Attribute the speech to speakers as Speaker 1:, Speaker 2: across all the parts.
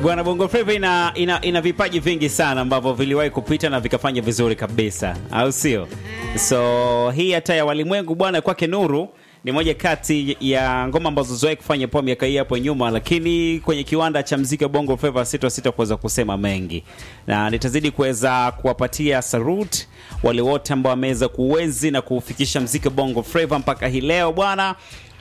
Speaker 1: Bwana Bongo Flava ina, ina, ina vipaji vingi sana ambavyo viliwahi kupita na vikafanya vizuri kabisa, au sio? So hii hata ya walimwengu bwana, kwake Nuru ni moja kati ya ngoma ambazo zoe kufanya poa miaka hii hapo nyuma, lakini kwenye kiwanda cha mziki wa Bongo Flava sita sita kuweza kusema mengi, na nitazidi kuweza kuwapatia salute wale wote ambao wameweza kuenzi na kufikisha mziki wa Bongo Flava mpaka hii leo bwana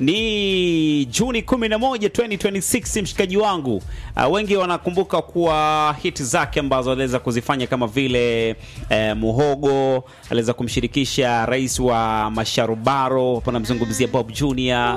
Speaker 1: ni Juni 11 2026, mshikaji wangu. Uh, wengi wanakumbuka kuwa hit zake ambazo aliweza kuzifanya kama vile eh, Muhogo aliweza kumshirikisha rais wa Masharubaro, hapo namzungumzia Bob Junior.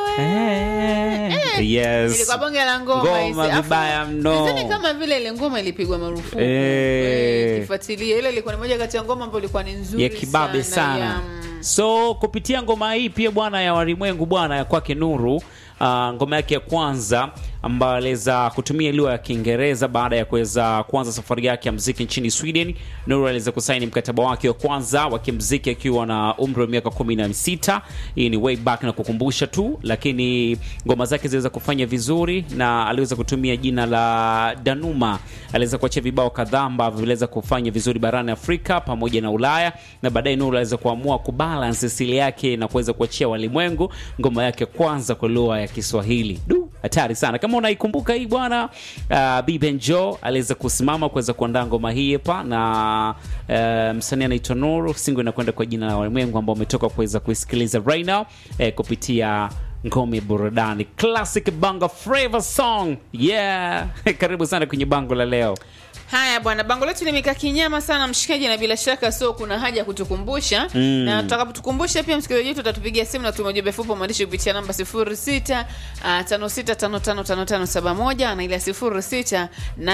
Speaker 1: Eh, yes.
Speaker 2: Ilikuwa bonge la ngoma
Speaker 1: Ngoma
Speaker 2: hizi. Afu,
Speaker 1: vibaya mno.
Speaker 2: nadhani kama vile ile ngoma ilipigwa marufuku.
Speaker 1: Eh.
Speaker 2: Eh, Kifuatilia ile ilikuwa ni moja kati ya ngoma ambayo ilikuwa ni nzuri
Speaker 1: ya kibabe sana,
Speaker 2: ya, mm,
Speaker 1: so kupitia ngoma hii pia bwana ya walimwengu bwana ya kwake Nuru uh, ngoma yake ya kwanza ambayo aliweza kutumia lugha ya Kiingereza baada ya kuweza kuanza safari yake ya mziki nchini Sweden. Nuru aliweza kusaini mkataba wake wa kwanza wa kimziki akiwa na umri wa miaka kumi na sita. Hii ni way back na kukumbusha tu, lakini ngoma zake ziliweza kufanya vizuri na aliweza kutumia jina la Danuma. Aliweza kuachia vibao kadhaa ambavyo viliweza kufanya vizuri barani Afrika pamoja na Ulaya, na baadaye Nuru aliweza kuamua kubalance asili yake na kuweza kuachia walimwengu ngoma yake kwanza kwa lugha ya Kiswahili. Du, hatari sana. Kama unaikumbuka hii bwana, uh, Biben Joe aliweza kusimama kuweza kuandaa ngoma hii hapa na uh, msanii anaitwa Nuru, singo inakwenda kwa jina la walimwengu ambao umetoka kuweza kuisikiliza right now eh, kupitia ngome burudani classic Bongo Flava song yeah. Karibu sana kwenye bango la leo.
Speaker 2: Haya bwana, bango letu limekaa kinyama sana mshikaji, na bila shaka so kuna haja ya kutukumbusha
Speaker 1: Mm.
Speaker 2: na tutakapotukumbusha pia msikilizaji wetu atatupigia simu na tuma ujumbe fupi wa maandishi kupitia namba 06 ah, 56555571 na ile ya 06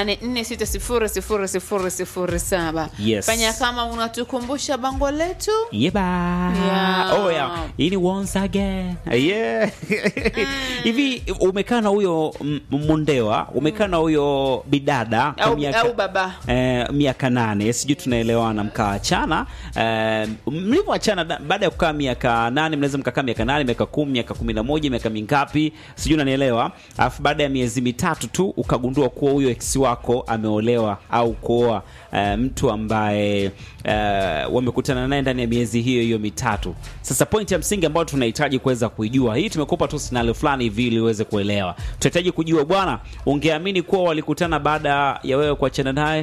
Speaker 2: 84600007.
Speaker 1: Yes.
Speaker 2: Fanya kama unatukumbusha bango letu.
Speaker 1: Yeba.
Speaker 2: Yeah.
Speaker 1: Oh, yeah. Hii ni once again. Yeah. Hivi umekaa na huyo m- Mundewa, umekaa na huyo bidada kwa
Speaker 2: Au,
Speaker 1: miaka
Speaker 2: au baba
Speaker 1: eh, miaka nane, sijui tunaelewana, mkaachana. Eh, mlivyoachana da- baada ya kukaa miaka nane, mnaweza mkakaa miaka nane, miaka kumi, miaka kumi na moja, miaka mingapi, sijui unanielewa. Alafu baada ya miezi mitatu tu ukagundua kuwa huyo ex wako ameolewa au kuoa eh, mtu ambaye eh, wamekutana naye ndani ya miezi hiyo hiyo mitatu. Sasa pointi ya msingi ambayo tunahitaji kuweza kuijua, hii tumekupa tu scenario fulani hivi ili uweze kuelewa. Tunahitaji kujua bwana, ungeamini kuwa walikutana baada ya wewe kuachana naye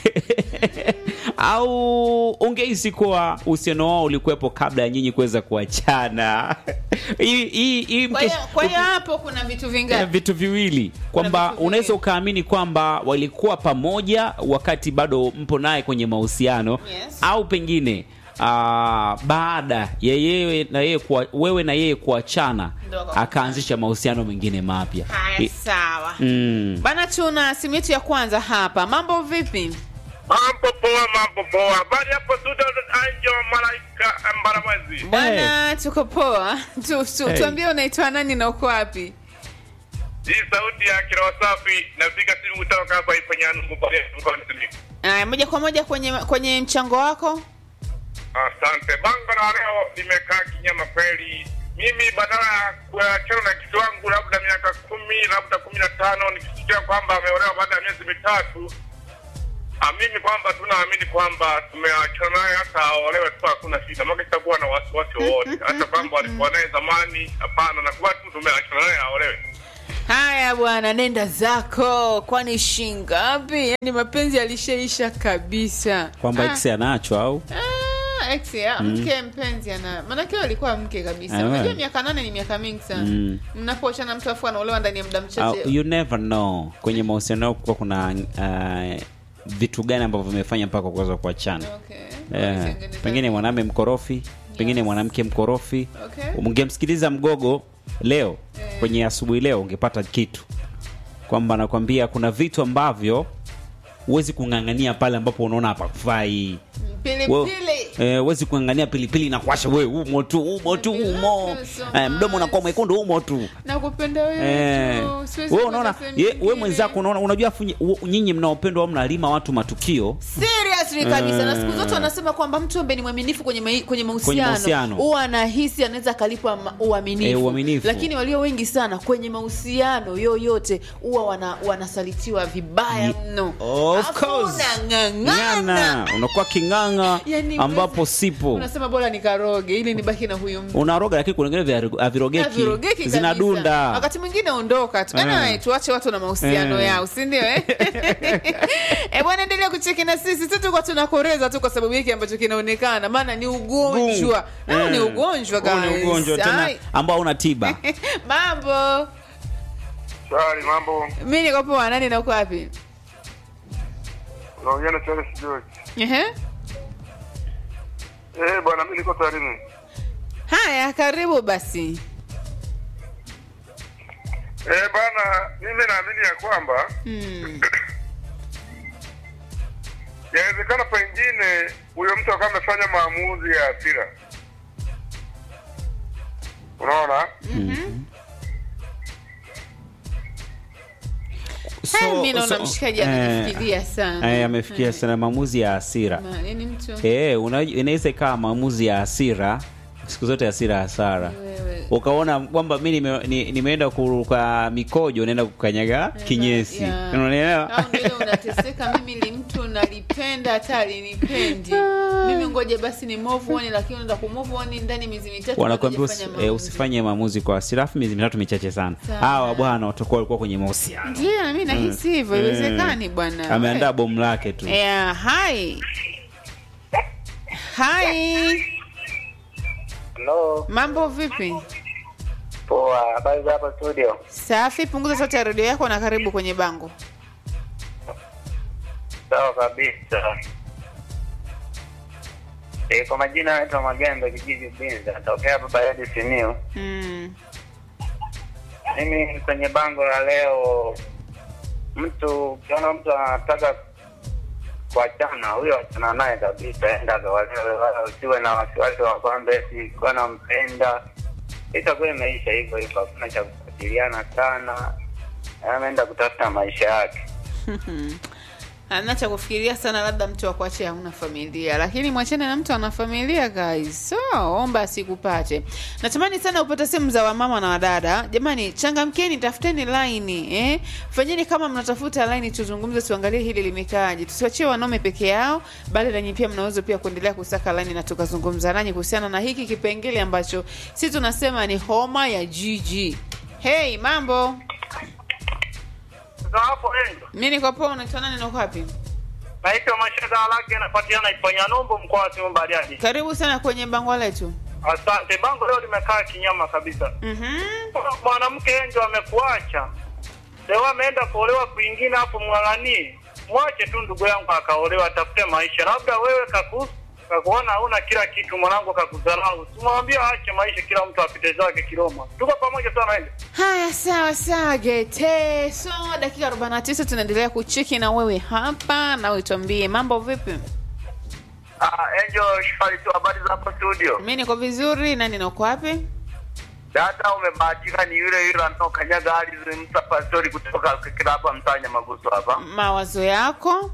Speaker 1: au ungehisi kuwa uhusiano wao ulikuwepo kabla ya nyinyi kuweza kuachana? Hii- hii- hii
Speaker 2: kwa hiyo
Speaker 1: mkesha-
Speaker 2: kwa hiyo hapo kuna vitu
Speaker 1: Eh,
Speaker 2: vingapi?
Speaker 1: vitu viwili kwamba
Speaker 2: vitu viwili.
Speaker 1: unaweza ukaamini kwamba walikuwa pamoja wakati bado mpo naye kwenye mahusiano
Speaker 2: Yes.
Speaker 1: au pengine ah, baada ya yeye na yeye kuwa, wewe na yeye kuachana
Speaker 2: Ndo akakutana.
Speaker 1: akaanzisha mahusiano mengine mapya
Speaker 2: Haya,
Speaker 1: I-
Speaker 2: sawa
Speaker 1: mm.
Speaker 2: bana, tuna simu yetu ya kwanza hapa. Mambo vipi?
Speaker 3: Mambo poa, mambo poa. Habari hapo studio Anjo Malaika Mbaramwezi.
Speaker 2: Bwana, tuko poa. Tu, tu,
Speaker 1: Hey.
Speaker 2: Tuambie unaitwa nani na uko wapi?
Speaker 3: Hii sauti ya Kiroa Safi napiga simu kutoka hapa Ipanyanungu pale mkoani Simiyu.
Speaker 2: Aya, moja kwa moja kwenye kwenye mchango wako.
Speaker 3: Asante. Bango la leo limekaa kinyama kweli. Mimi badala ya kuachana na kitu wangu labda miaka kumi labda kumi na tano nikisikia kwamba ameolewa baada ya miezi mitatu amini kwamba tunaamini kwamba tumeachana naye hata aolewe tu hakuna shida maka sitakuwa na wasiwasi wowote hata kwamba walikuwa naye zamani hapana nakuwa tu tumeachana naye aolewe
Speaker 2: Haya bwana, nenda zako, kwani shingapi? Yaani mapenzi yalishaisha kabisa.
Speaker 1: kwamba
Speaker 2: Ah,
Speaker 1: ex anacho au
Speaker 2: ah, ex ya mke mpenzi ana maanake wewe alikuwa mke kabisa.
Speaker 1: Ah,
Speaker 2: Unajua
Speaker 1: wewe.
Speaker 2: miaka nane ni miaka mingi sana.
Speaker 1: Mm.
Speaker 2: Mnapoachana mtu afu anaolewa ndani ya muda
Speaker 1: au,
Speaker 2: mchache.
Speaker 1: you never know kwenye mahusiano yao kuwa kuna uh, vitu gani ambavyo vimefanya mpaka kuweza kuachana
Speaker 2: Okay.
Speaker 1: Eh,
Speaker 2: Walitengeneza
Speaker 1: pengine mwanamume mkorofi pengine mwanamke mkorofi
Speaker 2: Okay.
Speaker 1: ungemsikiliza mgogo leo kwenye asubuhi leo ungepata kitu kwamba nakwambia kuna vitu ambavyo huwezi kung'ang'ania pale ambapo unaona hapakufai We-
Speaker 2: Pilipili.
Speaker 1: eh, huwezi kung'ang'ania pilipili na kuasha we umo tu umo tu umo eh, mdomo unakuwa mwekundu umo tu
Speaker 2: Nakupenda wewe
Speaker 1: Eh,
Speaker 2: tu. Siwezi
Speaker 1: wewe
Speaker 2: kwenda
Speaker 1: unaona
Speaker 2: sehemu
Speaker 1: ye- wewe
Speaker 2: nyingine.
Speaker 1: mwenzako unaona unajua afu nyi- u- nyinyi mnaopendwa au mnalima watu matukio
Speaker 2: Serious seriously kabisa na siku zote wanasema kwamba mtu ambaye ni mwaminifu kwenye mai- kwenye mahusiano
Speaker 1: mahusiano.
Speaker 2: huwa anahisi anaweza akalipwa ma- uaminifu
Speaker 1: Eh, uaminifu.
Speaker 2: lakini walio wengi sana kwenye mahusiano yoyote huwa wana, wanasalitiwa vibaya
Speaker 1: Ye-
Speaker 2: mno
Speaker 1: Of
Speaker 2: Afu
Speaker 1: course.
Speaker 2: unang'ang'ana.
Speaker 1: Ng'ana, unakuwa king'ang'a
Speaker 2: Yani
Speaker 1: ambapo
Speaker 2: wewe-
Speaker 1: sipo
Speaker 2: unasema bora nikaroge ili nibaki na huyu mtu
Speaker 1: unaroga lakini kuna vingine vya- havirogeki
Speaker 2: Havirogeki kabisa.
Speaker 1: zinadunda
Speaker 2: wakati mwingine ondoka tu
Speaker 1: Eh.
Speaker 2: Anyway, tuache watu na mahusiano
Speaker 1: Eh.
Speaker 2: yao si ndio eh? Eh, bwana endelea kucheki na sisi si tuko tunakoreza tu kwa sababu hiki ambacho kinaonekana maana ni ugonjwa nao ni
Speaker 1: Eh.
Speaker 2: ugonjwa
Speaker 1: Huu ni
Speaker 2: guys.
Speaker 1: ugonjwa tena
Speaker 2: Ai.
Speaker 1: ambao una tiba
Speaker 2: mambo
Speaker 3: Shwari, mambo.
Speaker 2: mi niko poa nani na uko wapi
Speaker 3: Unaongea na Charles George.
Speaker 2: Ehe.
Speaker 3: Eh, bwana mimi niko Tarime.
Speaker 2: haya karibu basi
Speaker 3: Eh, bwana mimi naamini ya kwamba
Speaker 2: hmm.
Speaker 3: yawezekana pengine huyo mtu akawa amefanya maamuzi ya hasira. Unaona?
Speaker 2: Haya, mi naona
Speaker 1: so-
Speaker 2: mshikaji
Speaker 1: eh,
Speaker 2: amefikiria sana
Speaker 1: eh, amefikia sana maamuzi ya hasira
Speaker 2: Ma- yaani mtu
Speaker 1: Eh, una- inaweza ikawa maamuzi ya hasira siku zote hasira hasara
Speaker 2: Wewe.
Speaker 1: ukaona kwamba mi nime, ni, nimeenda kuruka mikojo naenda kukanyaga kinyesi
Speaker 2: Ya.
Speaker 1: unaelewa
Speaker 2: Au ndio ile unateseka mimi li mtu nalipenda hata alinipendi mimi ngoja basi ni move on lakini unaenda ku move on ndani miezi mitatu
Speaker 1: wanakuambia
Speaker 2: bado
Speaker 1: usi,
Speaker 2: hujafanya
Speaker 1: eh,
Speaker 2: maamuzi.
Speaker 1: usifanye maamuzi kwa hasira afu miezi mitatu michache sana
Speaker 2: Sana.
Speaker 1: hawa bwana watakuwa walikuwa kwenye mahusiano
Speaker 2: ndio na mimi nahisi hivyo iwezekani bwana
Speaker 1: ameandaa bomu lake tu
Speaker 2: yeah, hi hi
Speaker 4: Hello,
Speaker 2: mambo vipi
Speaker 4: poa. Habari za hapa studio?
Speaker 2: safi punguza sauti ya redio yako na karibu kwenye bango
Speaker 4: Sawa kabisa. E, kwa majina naitwa Magembe, kijiji Binza, natokea hapa Bariadi Simiyu.
Speaker 2: mm.
Speaker 4: Mimi kwenye bango la leo, mtu ukiona mtu anataka kuachana, huyo achana naye kabisa, enda kawalewe, wala usiwe na wasiwasi wa kwamba eti kuwa nampenda. Itakuwa imeisha hivyo hivyo, hakuna cha kufuatiliana sana, ameenda kutafuta maisha yake.
Speaker 2: ana cha kufikiria sana labda mtu akuache hauna familia lakini mwachane na mtu ana familia guys so omba asikupate natamani sana upate simu za wamama na wadada jamani changamkeni tafuteni laini eh? fanyeni kama mnatafuta laini tuzungumze tuangalie hili limekaaje tusiwachie wanaume peke yao bali nanyi pia mnaweza pia kuendelea kusaka laini na tukazungumza nanyi kuhusiana na hiki kipengele ambacho si tunasema ni homa ya jiji hey mambo
Speaker 3: Sasa hapo endo.
Speaker 2: mi niko poa unaitwa nani na uko wapi
Speaker 3: Naitwa Mashaka Alake napatikana Iponya Numbu mkoa wa Simiyu Bariadi.
Speaker 2: karibu sana kwenye bango letu
Speaker 3: Asante. Bango leo limekaa kinyama kabisa.
Speaker 2: Mhm.
Speaker 3: Mwanamke yeye ndio amekuacha. Leo ameenda kuolewa kwingine hapo mwang'anie. Mwache tu ndugu yangu akaolewa atafute maisha. Labda wewe kaku kakuona hauna kila kitu mwanangu kakudharau. Simwambie aache maisha kila mtu apite zake Kiroma. Tuko pamoja sana ende.
Speaker 2: haya sawa sawa gete so dakika 49 tunaendelea kucheki na wewe hapa na tuambie mambo vipi
Speaker 4: Ah, Angel Shifari tu, habari za hapo studio?
Speaker 2: mi niko vizuri nani nako wapi
Speaker 4: Dada, umebahatika ni yule yule anaokanyaga ardhi Musa Pastori kutoka kila hapa Mtanya Maguso hapa.
Speaker 2: mawazo yako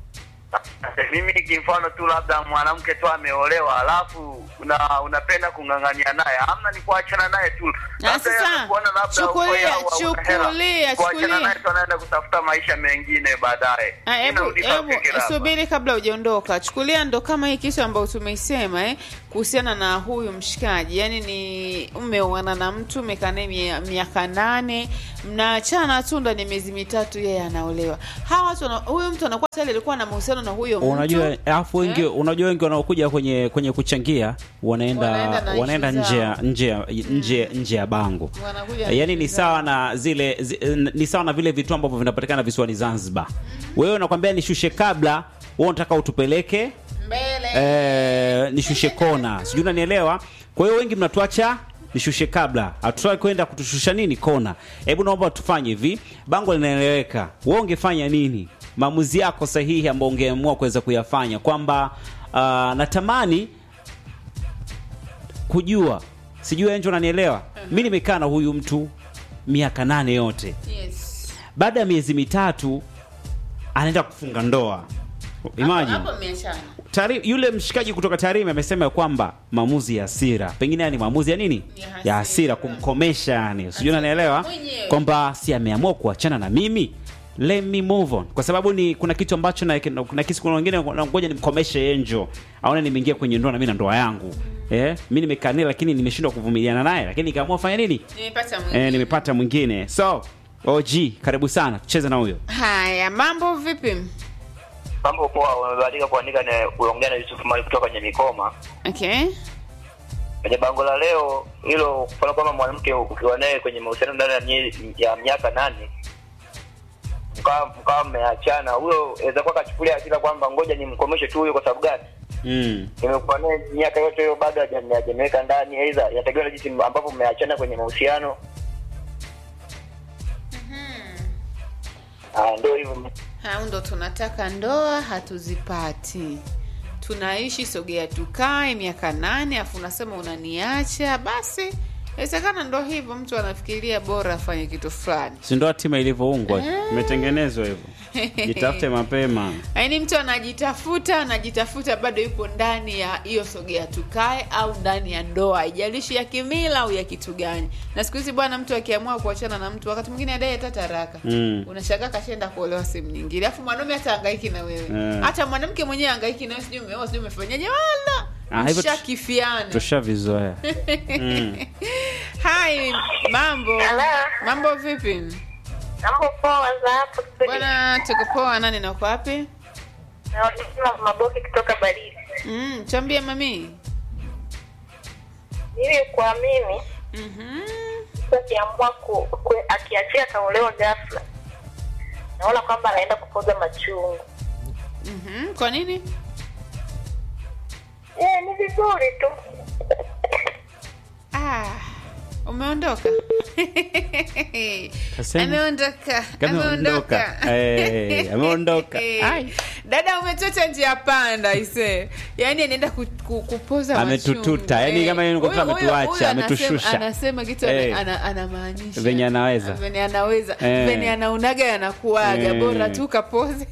Speaker 4: Mimi kimfano tu, labda mwanamke tu ameolewa, alafu una, unapenda kung'ang'ania naye, amna ni kuachana naye tu.
Speaker 2: Na
Speaker 4: Labda
Speaker 2: sasa,
Speaker 4: yeye anakuona labda
Speaker 2: chukulia,
Speaker 4: uko yao au una hela.
Speaker 2: chukulia,
Speaker 4: kuachana
Speaker 2: chukulia.
Speaker 4: naye tu anaenda kutafuta maisha mengine baadaye.
Speaker 2: Ah, hebu
Speaker 4: Inarudi
Speaker 2: hebu
Speaker 4: fikira hapa.
Speaker 2: subiri kabla hujaondoka chukulia ndo kama hii kitu ambayo tumeisema eh, kuhusiana na huyu mshikaji yaani ni umeoana na mtu umekaa naye mia- miaka nane mnaachana tu ndani ya miezi mitatu yeye anaolewa hawa watu wana- huyu mtu anakuwa tayari alikuwa na mahusiano na huyo mtu
Speaker 1: unajua alafu wengi
Speaker 2: Eh?
Speaker 1: unajua wengi wanaokuja kwenye kwenye kuchangia wanaenda
Speaker 2: Wanaenda na
Speaker 1: wanaenda
Speaker 2: issue
Speaker 1: nje ya
Speaker 2: zao.
Speaker 1: nje ya- nje nje ya bango
Speaker 2: Wanakuja na
Speaker 1: yaani ni
Speaker 2: issue
Speaker 1: sawa na zile zi, ni sawa na vile vitu ambavyo vinapatikana visiwani Zanzibar wewe unakwambia nishushe kabla wewe unataka utupeleke
Speaker 2: mbele
Speaker 1: eh, nishushe kona sijui unanielewa kwa hiyo wengi mnatuacha nishushe kabla hatutaki kwenda kutushusha nini kona hebu naomba tufanye hivi bango linaeleweka wewe ungefanya nini maamuzi yako sahihi ambayo ungeamua kuweza kuyafanya kwamba uh, natamani kujua sijui enjo unanielewa mi nimekaa na huyu mtu miaka nane yote
Speaker 2: yes
Speaker 1: baada ya miezi mitatu anaenda kufunga ndoa Imagine.
Speaker 2: Hapo mmeachana.
Speaker 1: Tari, yule mshikaji kutoka Tarime amesema ya kwamba maamuzi ya hasira, pengine haya ni maamuzi ya nini,
Speaker 2: Ya hasira.
Speaker 1: ya hasira, kumkomesha yani, sijui unanielewa,
Speaker 2: Mwenyewe.
Speaker 1: kwamba si ameamua kuachana na mimi, let me move on, kwa sababu ni kuna kitu ambacho na kuna kisi, kuna wengine ngoja nimkomeshe Angel, aone nimeingia kwenye ndoa na mimi na ndoa yangu eh, mimi nimekaa naye lakini nimeshindwa kuvumiliana naye, lakini nikaamua fanya nini,
Speaker 2: Nimepata mwingine.
Speaker 1: eh, nimepata mwingine. So OG, karibu sana, tucheze na huyo.
Speaker 2: Haya, mambo vipi?
Speaker 4: Mambo poa, umebahatika kuandika na kuongea na Yusuf Mali kutoka kwenye Mikoma.
Speaker 2: Okay.
Speaker 4: Kwenye bango la leo hilo, kufanya kwamba mwanamke ukiwa naye kwenye mahusiano ndani ya mie- ya miaka nane mkawa mkawa mmeachana, huyo aweza kuwa kachukulia hasira kwamba ngoja nimkomeshe tu huyo. Kwa sababu gani?
Speaker 1: Mm.
Speaker 4: Nimekuwa naye miaka yote hiyo, bado haja- hajaniweka ndani, aidha yategemea na jinsi ambavyo mmeachana kwenye mahusiano. Ah, ndio hivyo.
Speaker 2: Hao ndo tunataka ndoa, hatuzipati. Tunaishi sogea tukae miaka nane, afu unasema unaniacha. Basi inawezekana ndo hivyo, mtu anafikiria bora afanye kitu fulani.
Speaker 1: si ndo tima ilivyoungwa imetengenezwa hivyo jitafute mapema
Speaker 2: Yaani mtu anajitafuta anajitafuta, bado yupo ndani ya hiyo sogea tukae, au ndani ya ndoa, haijalishi ya kimila au ya kitu gani. Na siku hizi bwana, mtu akiamua kuachana na mtu, wakati mwingine adai hata taraka
Speaker 1: Mm.
Speaker 2: unashangaa kashaenda kuolewa sehemu nyingine, alafu mwanaume hata hangaiki na wewe
Speaker 1: Eh.
Speaker 2: hata mwanamke mwenyewe hangaiki na wewe, sijui umeoa sijui umefanyaje, wala
Speaker 1: Ah, hivyo tu-
Speaker 2: mshakifiana.
Speaker 1: tushavizoea mm.
Speaker 2: Hai, mambo
Speaker 5: Hello.
Speaker 2: mambo vipi
Speaker 5: Mambo poa za hapo studio.
Speaker 2: bwana? Tuko poa. Nani na uko wapi?
Speaker 5: Naona maboki kutoka Baridi.
Speaker 2: Mm, chambie mami.
Speaker 5: Mimi kwa mimi
Speaker 2: Mhm.
Speaker 5: mtu akiamua ku, ku, akiachia kaolewa ghafla, naona kwamba anaenda kupoza machungu.
Speaker 2: Mhm. Kwa nini?
Speaker 5: Eh, ni vizuri tu.
Speaker 2: Ah, umeondoka.
Speaker 1: Kasema.
Speaker 2: Ameondoka.
Speaker 1: Kama
Speaker 2: Ameondoka.
Speaker 1: ameondoka. Eh, ameondoka. Ai.
Speaker 2: Dada umetota njia panda ise. Yaani anaenda ku, ku, kupoza
Speaker 1: Ametututa.
Speaker 2: machungu.
Speaker 1: Yaani
Speaker 2: Eh.
Speaker 1: kama yeye ni kwamba
Speaker 2: Huyo- huyo-
Speaker 1: ametuacha,
Speaker 2: huyo anasema-
Speaker 1: ametushusha.
Speaker 2: Anasema kitu
Speaker 1: Eh.
Speaker 2: ana- anamaanisha.
Speaker 1: Venye anaweza.
Speaker 2: Venye anaweza.
Speaker 1: Eh.
Speaker 2: Venye anaunaga yanakuaga.
Speaker 1: Eh.
Speaker 2: Bora tu kapoze.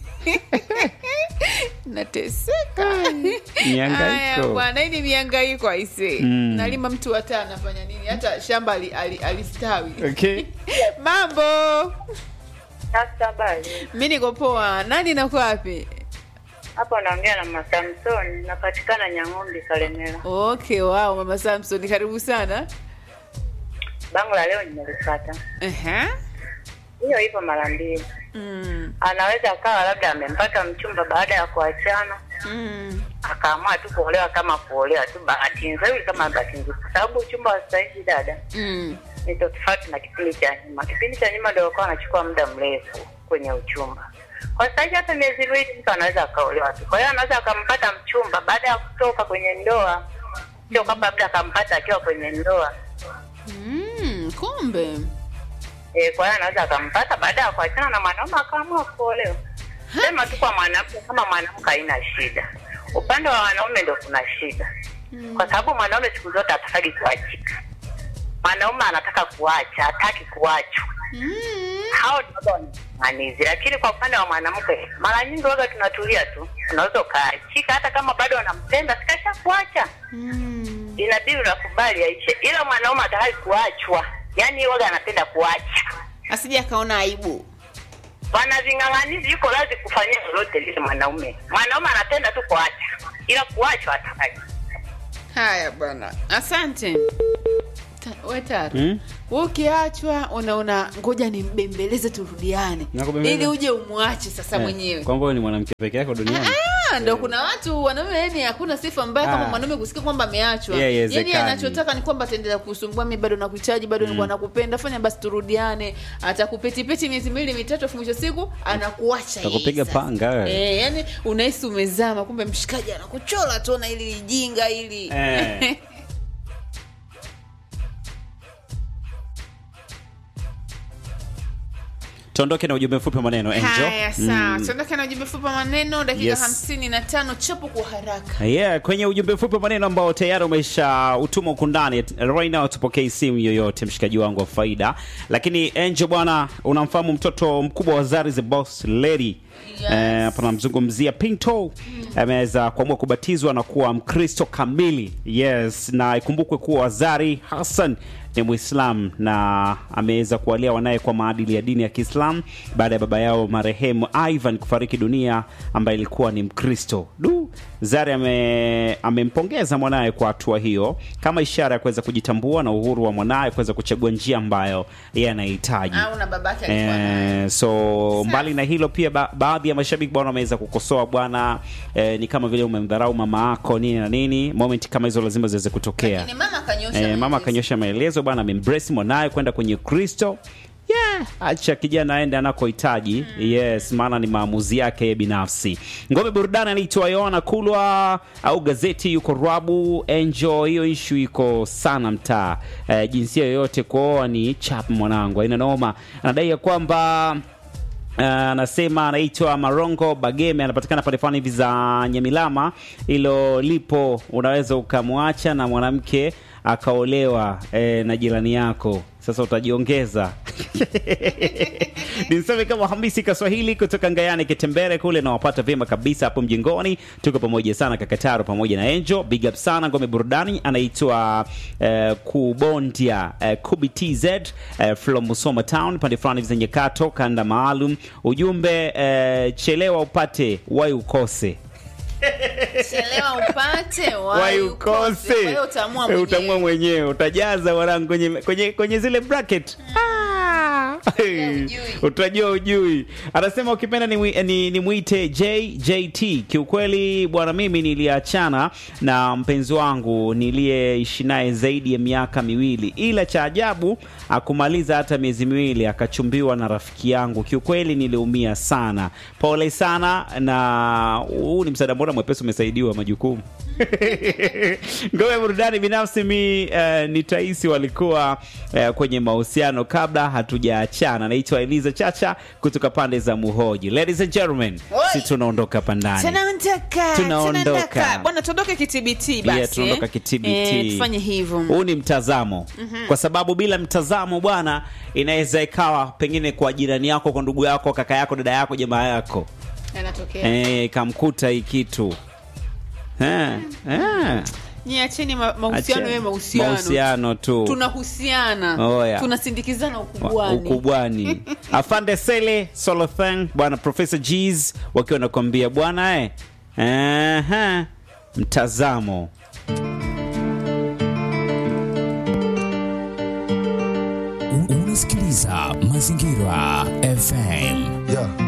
Speaker 2: Nateseka.
Speaker 1: Mihangaiko.
Speaker 2: Haya, bwana, hii ni mihangaiko aise.
Speaker 1: Mm.
Speaker 2: Nalima mtu hata anafanya nini? Hata shamba ali- ali- alistawi.
Speaker 1: okay.
Speaker 2: Mambo.
Speaker 5: Sasa habari
Speaker 2: Mi niko poa. Nani nako wapi?
Speaker 5: hapo, naongea na Mama Samson, napatikana Nyang'ombe, Kalemera.
Speaker 2: Okay, wow, mama Samson, karibu sana.
Speaker 5: Bango la leo nimelipata,
Speaker 2: Ehe.
Speaker 5: hiyo hivyo mara mbili.
Speaker 2: Mm.
Speaker 5: Anaweza akawa labda amempata mchumba baada ya kuachana
Speaker 2: Mm.
Speaker 5: akaamua tu kuolewa kama kuolewa tu, bahati nzuri kama bahati nzuri, kwa sababu uchumba wa sasa hivi dada
Speaker 2: Mm.
Speaker 5: ni tofauti na kipindi cha nyuma. Kipindi cha nyuma ndio walikuwa wanachukua muda mrefu kwenye uchumba. Kwa sasa hivi hata miezi miwili mtu anaweza akaolewa tu. Kwa hiyo anaweza akampata mchumba baada ya kutoka kwenye ndoa, sio kwamba labda akampata akiwa kwenye ndoa.
Speaker 2: Mm. Kumbe.
Speaker 5: E, kwa hiyo anaweza akampata baada ya kuachana na mwanaume akaamua kuolewa. Sema tu kwa mwanamke, kama mwanamke haina shida, upande wa wanaume ndio kuna shida, kwa sababu mwanaume siku zote hataki kuachika. Mwanaume anataka kuacha, hataki kuachwa.
Speaker 2: Mm.
Speaker 5: hao ndio waga wanasimamizi, lakini kwa upande wa mwanamke mara nyingi waga tunatulia tu, unaweza ukaachika hata kama bado wanampenda, sikasha kuacha,
Speaker 2: Mm.
Speaker 5: inabidi unakubali aishe, ila mwanaume atawai kuachwa, yaani waga anapenda kuacha.
Speaker 2: Asije akaona aibu.
Speaker 5: Bwana ving'ang'anizi yuko lazi kufanyia lolote lile mwanaume. Mwanaume anapenda tu kuacha, ila kuachwa hataki.
Speaker 2: Haya bwana, asante. Ta- We Taro,
Speaker 1: Mm?
Speaker 2: wewe ukiachwa unaona ngoja nimbembeleze turudiane,
Speaker 1: Nakubembeleza.
Speaker 2: ili uje umwache sasa mwenyewe.
Speaker 1: kwamba wewe ni mwanamke peke yako duniani
Speaker 2: Ah, ndo kuna watu wanaume, yani hakuna sifa mbaya kama
Speaker 1: Ah.
Speaker 2: mwanaume kusikia kwamba ameachwa.
Speaker 1: Yeah,
Speaker 2: yani
Speaker 1: haiwezekani.
Speaker 2: anachotaka ni kwamba ataendelea kusumbua, mimi bado nakuhitaji, bado nilikuwa nakupenda, fanya basi turudiane. Atakupetipeti miezi miwili mitatu, afu mwisho siku anakuacha. yeye
Speaker 1: Atakupiga
Speaker 2: sasa.
Speaker 1: panga wewe.
Speaker 2: Eh, yani unahisi umezama, kumbe mshikaji anakuchola tu na ili lijinga ili.
Speaker 1: Eh. tuondoke na ujumbe mfupi wa maneno Angel.
Speaker 2: haya sawa tuondoke na ujumbe fupi wa maneno dakika
Speaker 1: Yes.
Speaker 2: hamsini na tano chapo kwa haraka
Speaker 1: Yeah, kwenye ujumbe mfupi wa maneno ambao tayari umesha utuma huku ndani right now, tupokei simu yoyote, mshikaji wangu wa faida. Lakini Angel bwana, unamfahamu mtoto mkubwa wa Zari the Boss Lady
Speaker 2: Yes.
Speaker 1: Eh, hapa namzungumzia Pinto ameweza kuamua kubatizwa na kuwa Mkristo kamili. Yes, na ikumbukwe kuwa Zari Hassan ni Muislam na ameweza kuwalea wanaye kwa maadili ya dini ya Kiislam baada ya baba yao marehemu Ivan kufariki dunia ambaye ilikuwa ni Mkristo. Du, Zari ame amempongeza mwanaye kwa hatua hiyo kama ishara ya kuweza kujitambua na uhuru wa mwanaye kuweza kuchagua njia ambayo yeye anahitaji.
Speaker 2: au na babake alikuwa naye.
Speaker 1: Eh, so mbali na hilo pia ba baadhi ya mashabiki bwana wameweza kukosoa bwana eh, ni kama vile umemdharau mama yako nini na nini. Moment kama hizo lazima ziweze kutokea.
Speaker 2: Lakini mama akanyosha
Speaker 1: Eh, mama
Speaker 2: maelezo.
Speaker 1: akanyosha maelezo bwana, amembrace mwanaye kwenda kwenye Kristo. Yeah, acha kijana aende anakohitaji. Yes, maana ni maamuzi yake yeye binafsi. Ngome burudani anaitwa Yohana Kulwa au gazeti yuko Rabu Enjoy. Hiyo issue iko sana mtaa. Eh, jinsia yoyote kuoa ni chap mwanangu, haina noma. Anadai ya kwamba Uh, anasema anaitwa Marongo Bageme, anapatikana pale fulani hivi za Nyamilama. Hilo lipo, unaweza ukamwacha na mwanamke akaolewa eh, na jirani yako. Sasa utajiongeza niseme kama Hamisi Kaswahili kutoka Ngayani Kitembere kule, nawapata vyema kabisa hapo mjengoni. Tuko pamoja sana Kakataro pamoja na Enjo, big up sana. Ngome burudani anaitwa eh, Kubondia eh, Kubi TZ eh, from Musoma Town, pande fulani zenye kato kanda maalum. Ujumbe eh, chelewa upate wai ukose
Speaker 2: chelewa upate
Speaker 1: wai
Speaker 2: wai
Speaker 1: ukose
Speaker 2: Kwa hiyo utaamua
Speaker 1: Eh,
Speaker 2: mwenyewe.
Speaker 1: utaamua mwenyewe utajaza wanangu kwenye, kwenye, kwenye zile bracket Ah!
Speaker 2: ujui.
Speaker 1: utajua ujui anasema ukipenda ni, ni, ni mwite jjt kiukweli bwana mimi niliachana na mpenzi wangu niliyeishi naye zaidi ya miaka miwili ila cha ajabu akumaliza hata miezi miwili akachumbiwa na rafiki yangu kiukweli niliumia sana pole sana na huu ni msaada mbona mwepesi umesaidiwa majukumu ngome ya burudani binafsi mi uh, ni taisi walikuwa uh, kwenye mahusiano kabla hatujaachana naitwa eliza chacha kutoka pande za muhoji ladies and gentlemen
Speaker 2: Oi.
Speaker 1: si tunaondoka hapa ndani
Speaker 2: tunaondoka
Speaker 1: Tunaondoka.
Speaker 2: tunaondoka. bwana tuondoke kitbt basi
Speaker 1: Yeah, tunaondoka kitbt
Speaker 2: eh, tufanye hivyo
Speaker 1: huu ni mtazamo kwa sababu bila mtazamo bwana inaweza ikawa pengine kwa jirani yako kwa ndugu yako kaka yako dada yako jamaa yako
Speaker 2: yanatokea
Speaker 1: eh, kamkuta hii kitu eh, eh.
Speaker 2: niacheni ma- mahusiano
Speaker 1: Acha-
Speaker 2: yawe mahusiano
Speaker 1: mahusiano tu
Speaker 2: tunahusiana
Speaker 1: Oya.
Speaker 2: tunasindikizana
Speaker 1: Wa-
Speaker 2: ukubwani
Speaker 1: ukubwani afande sele solothang bwana profesa gs wakiwa nakwambia bwana eh, Aha, mtazamo
Speaker 6: unasikiliza mazingira fm
Speaker 7: Yeah.